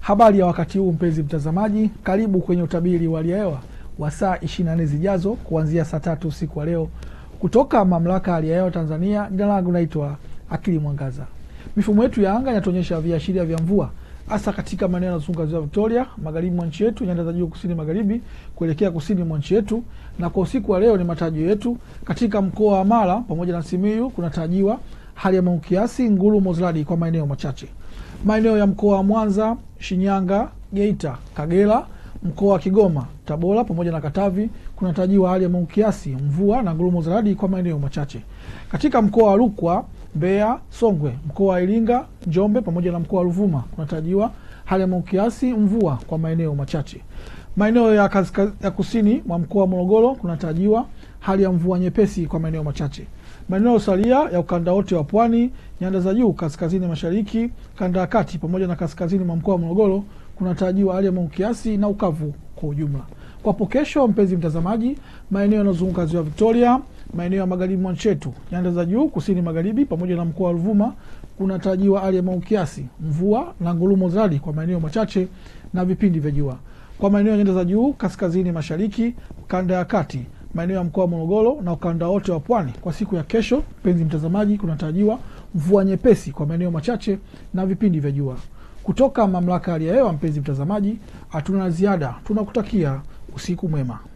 Habari ya wakati huu mpenzi mtazamaji, karibu kwenye utabiri wa hali ya hewa wa saa 24 zijazo kuanzia saa tatu usiku wa leo kutoka mamlaka ya hali ya hewa Tanzania. Jina langu naitwa Akili Mwangaza. Mifumo yetu ya anga inatuonyesha viashiria vya mvua hasa katika maeneo yanayozunguka ziwa Victoria, magharibi mwa nchi yetu, nyanda za juu kusini magharibi kuelekea kusini mwa nchi yetu. Na kwa usiku wa leo ni matarajio yetu katika mkoa wa Mara pamoja na Simiyu kunatarajiwa hali ya mawingu kiasi, ngurumo za radi kwa maeneo machache. Maeneo ya mkoa wa Mwanza, Shinyanga, Geita, Kagera, mkoa wa Kigoma, Tabora pamoja na Katavi kunatarajiwa hali ya mawingu kiasi, mvua na ngurumo za radi kwa maeneo machache. Katika mkoa wa Rukwa, Mbeya, Songwe, mkoa wa Iringa, Njombe pamoja na mkoa wa Ruvuma kunatarajiwa hali ya mawingu kiasi, mvua kwa maeneo machache. Maeneo ya, kaska, ya kusini mwa mkoa wa Morogoro kunatarajiwa hali ya mvua nyepesi kwa maeneo machache. Maeneo salia ya ukanda wote wa pwani, nyanda za juu kaskazini mashariki, kanda ya kati pamoja na kaskazini mwa mkoa wa Morogoro kunatarajiwa hali ya mawingu kiasi na ukavu kwa ujumla. Kwapo kesho, mpenzi mtazamaji, maeneo yanayozunguka ziwa Victoria, maeneo ya magharibi mwa nchi yetu, nyanda za juu kusini magharibi pamoja na mkoa wa Ruvuma kunatarajiwa hali ya mawingu kiasi, mvua na ngurumo za radi kwa maeneo machache na vipindi vya jua. Kwa maeneo ya nyanda za juu kaskazini mashariki, kanda ya kati, maeneo ya mkoa wa Morogoro na ukanda wote wa pwani, kwa siku ya kesho, mpenzi mtazamaji, kunatarajiwa mvua nyepesi kwa maeneo machache na vipindi vya jua. Kutoka mamlaka ya hali ya hewa, mpenzi mtazamaji, hatuna ziada, tunakutakia usiku mwema.